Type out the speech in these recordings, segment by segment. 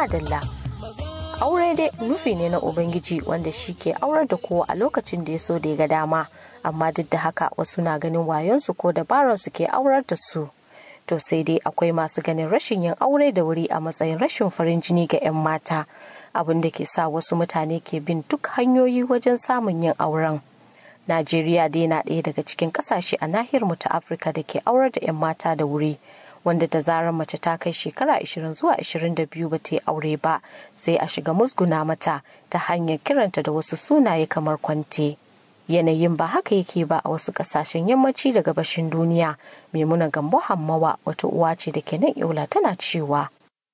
madalla aure dai nufi ne na ubangiji wanda shi ke aurar da kowa a lokacin da ya so da ya ga dama amma duk da haka wasu na ganin wayonsu ko dabaransu ke aurar da su to sai dai akwai masu ganin rashin yin aure da wuri a matsayin rashin farin jini ga 'yan mata abin da ke sa wasu mutane ke bin duk hanyoyi wajen samun yin auren najeriya dai na ɗaya daga cikin ƙasashe a nahiyar mu ta afirka da ke aurar da 'yan mata da wuri wanda da zarar mace ta kai shekara 20 zuwa 22 ba ta yi aure ba sai a shiga musguna mata ta hanyar kiranta da wasu sunaye kamar kwante yanayin ba haka yake ba a wasu kasashen yammaci da gabashin duniya maimuna gambo hammawa wata uwa ce da ke nan yola tana cewa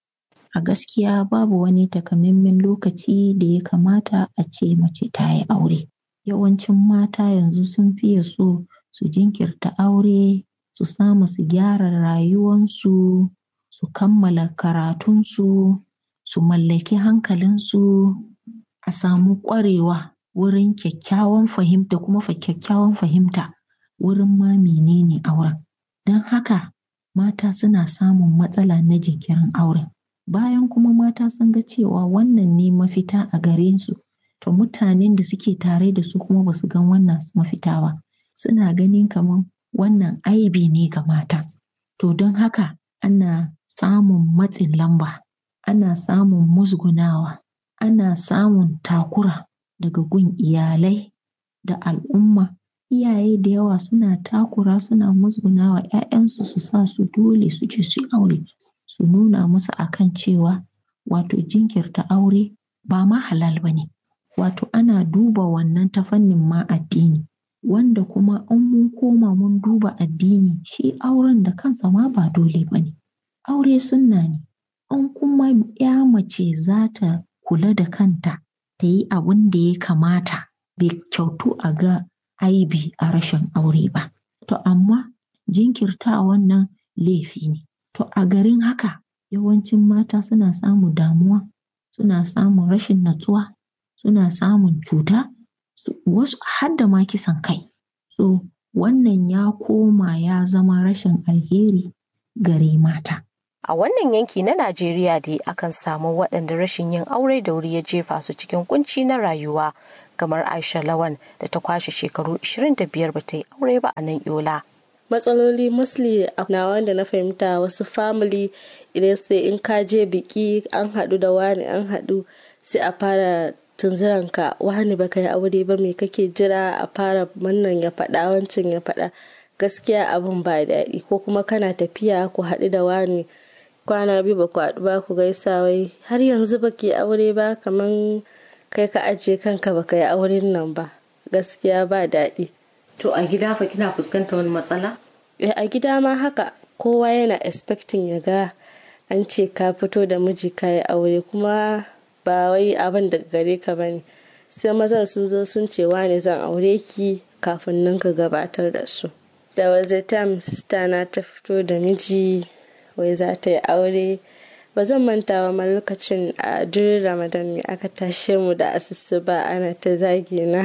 a gaskiya babu wani takamaiman lokaci da ya kamata a ce mace ta yi aure yawancin mata yanzu sun fiye so su jinkirta aure su samu su gyara rayuwansu su kammala karatunsu su mallaki hankalinsu a samu ƙwarewa wurin kyakkyawan fahimta kuma fa kyakkyawan fahimta wurin ma menene auren don haka mata suna samun matsala na jinkirin auren bayan kuma mata sun ga cewa wannan ne mafita a gare su to mutanen da suke tare da su kuma ba su gan wannan mafita ba suna ganin kamar wannan aibi ne ga mata to don haka ana samun matsin lamba ana samun musgunawa ana samun takura daga gun iyalai da al'umma iyaye da yawa suna takura suna musgunawa 'ya'yansu su sa su dole su je su aure su nuna musu akan cewa wato jinkirta aure ba ma halal ba ne wato ana duba wannan ta fannin ma addini wanda kuma an mun koma mun duba addini shi auren da kansa ma ba dole ba ne aure sunna ne an kuma ya mace za ta kula da kanta ta yi abin da ya kamata bai kyautu a ga aibi a rashin aure ba to amma jinkirta wannan laifi ne to a garin haka yawancin mata suna samun damuwa suna samun rashin natsuwa suna samun cuta wasu har da ma kisan kai so wannan ya koma ya zama rashin alheri gare mata a wannan yanki na najeriya dai akan samu waɗanda rashin yin aure da wuri ya jefa su cikin kunci na rayuwa kamar aisha lawan da ta kwashe shekaru 25 ba ta yi aure ba a nan yola matsaloli mostly na wanda na fahimta wasu family idan sai in ka je biki an haɗu da wani an haɗu sai a fara tunziranka wani baka yi aure ba me kake jira a fara wannan ya faɗa wancan ya faɗa gaskiya abin ba daɗi ko kuma kana tafiya ku haɗu da wani kwana biyu ba ku haɗu ba ku gaisa wai har yanzu baki aure ba kaman kai ka ajiye kanka baka yi auren nan ba gaskiya ba daɗi to a gida fa kina fuskantar wani matsala a gida ma haka kowa yana expecting ya ga an ce ka fito da miji ka yi aure kuma ba wai abin da gare ka ba ne sai mazan sun zo sun ce ne zan aure ki kafin nan ka gabatar da su da waje time sista na ta fito da miji wai za ta yi aure ba zan manta ba lokacin a durin ramadan ne aka tashe mu da asusu ba ana ta zagi na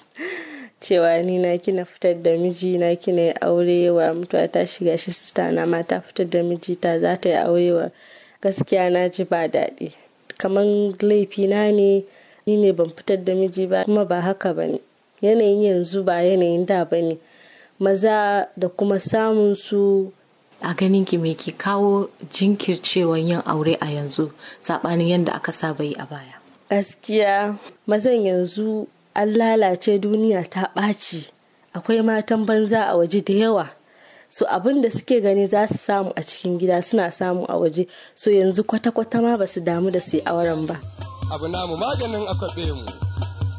cewa ni na kina fitar da miji na kina yi aure wa mutuwa ta shiga shi sista na ma ta fitar da miji ta za ta yi aure wa gaskiya na ji ba daɗi kamar laifi na ne ni ne ban fitar da miji ba kuma ba haka ba ne yanayin yanzu ba yanayin da ba ne maza da kuma samun su a ganin ki me ke kawo jinkircewan yin aure a yanzu saɓanin yadda aka saba yi a baya gaskiya mazan yanzu an lalace duniya ta ɓaci akwai matan banza a waje da yawa so abin da suke gani za su samu a cikin gida suna samu a waje so yanzu kwata-kwata ma ba su damu da su auren ba abu namu maganin akwabe mu